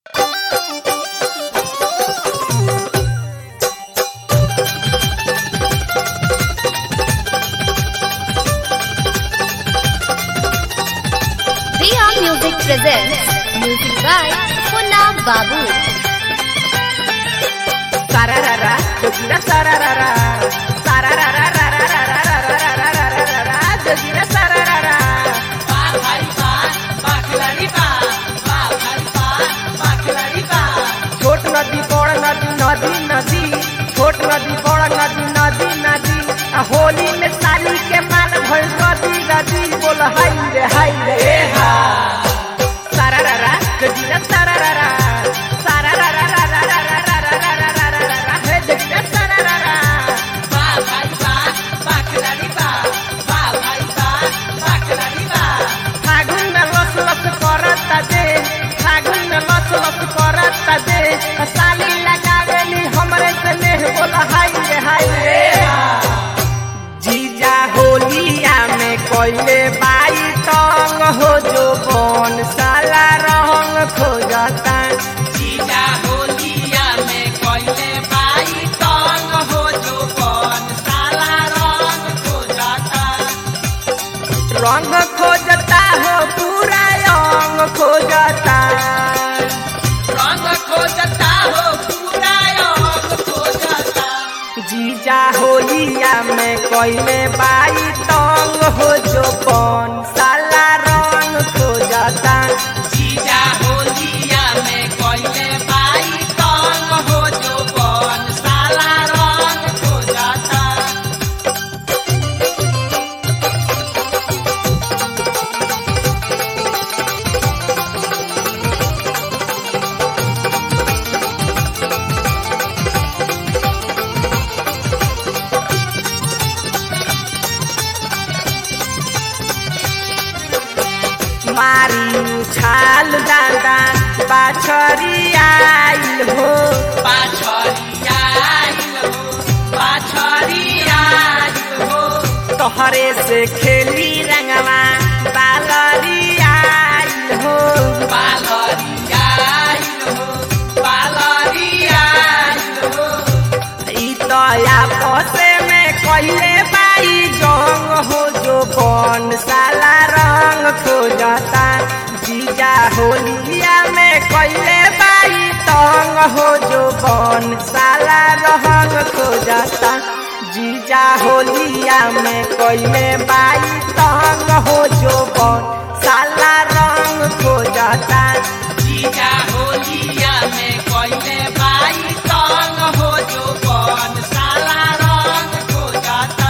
presents music by Punna Babu. Sararara, jogira sararara. Sarararararararararararararararara, jogira sararara. छोट नदी बड़ नदी नदी नदी छोट नदी बड़ नदी नदी नदी आ होली में साली के माल भइल नदी नदी बोल हाय रे हाय रे ए हा सारारारा जोगिरा सारारारा सारारारारारारारारारारारारा हे जोगिरा सारारारा फागुन में लस लस करता दे फागुन में लस लस करता दे साली लगावेली हमरे से नेह बोला हाय रे हाय रे जीजा होलिया में कोइले बाई तंग हो जो कौन साला रंग खोजता जीजा होलिया में कोइले बाई तंग हो जो कौन साला रंग खोजता रंग खोजता हो पूरा अंग खोजता रंग खोजता हो पूरा अंग खोजता जीजा होलिया में कोइले बाई तंग हो जो कौन साला रंग खोजता जीजा होलिया में कोइले बाई तंग हो जो कौन साला रंग खोजता मारी उछाल दादा बाछरी आइल हो बाछरी आइल हो बाछरी आइल हो तोहरे से खेली रंगवा बालरी आइल हो बालरी आइल हो बालरी आइल हो ई तो आपसे में कहिले बाई जंग हो जो कौन साला रंग खोजता जीजा होलिया में कहिले बाई तंग हो जो कौन साला रंग खोजता जीजा होलिया में कहिले बाई तंग हो जो कौन साला रंग खोजता जीजा होलिया में कहिले बाई तंग हो जो कौन साला रंग खोजता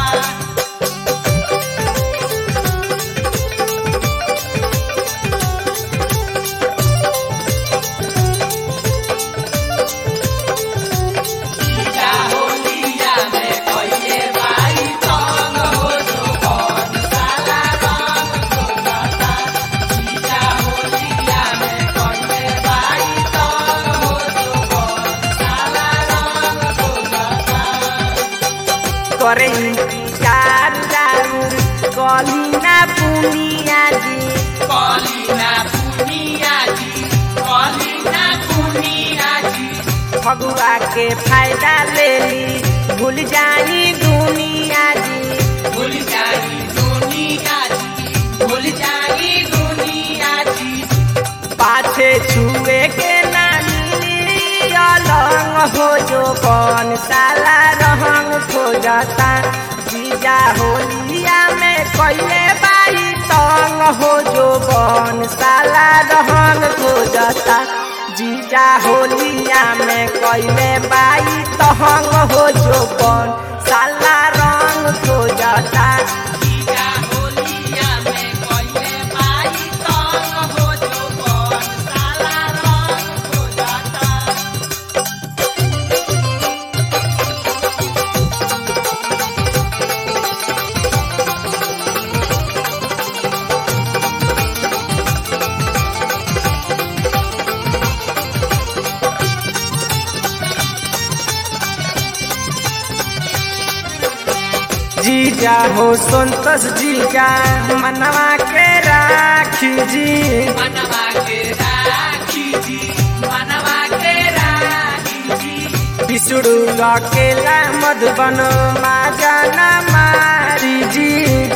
करे इंतजार जरूर कलिना पुनिया जी कलिना पुनिया जी कलिना पुनिया जी फगुआ के फायदा ले ली भूल जाई दुनिया जी भूल जाई दुनिया जी भूल जाई दुनिया जी पाछे छुए के नानी अलंग हो जो कौन साला रहंग खोजता जीजा होलिया में कइले बाई तंग हो जो कौन साला रहंग खोजता जीजा होलिया में कइले बाई तहंग हो जो कौन साला रंग खोजता जीजा होलिया में कइले बाई तंग हो जो कौन साला रंग खोजता जीजा हो संतोष जीजा मनवा के राखी जी मनवा के राखी जी मनवा विष्णु अकेला मधुबन माजना मारी जी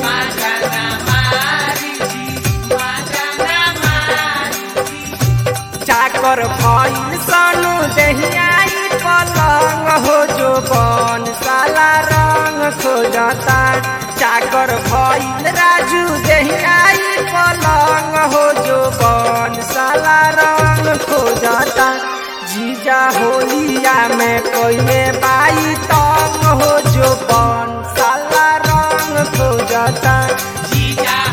चाकर भइल सनु दहियाई पलंग हो जो बन साला रंग खोजता चाकर भइल राजू दहियाई पलंग हो जो बन साला रंग खोजता जीजा होलिया में कोई बाई तंग हो जो बन साला रंग खोजता जीजा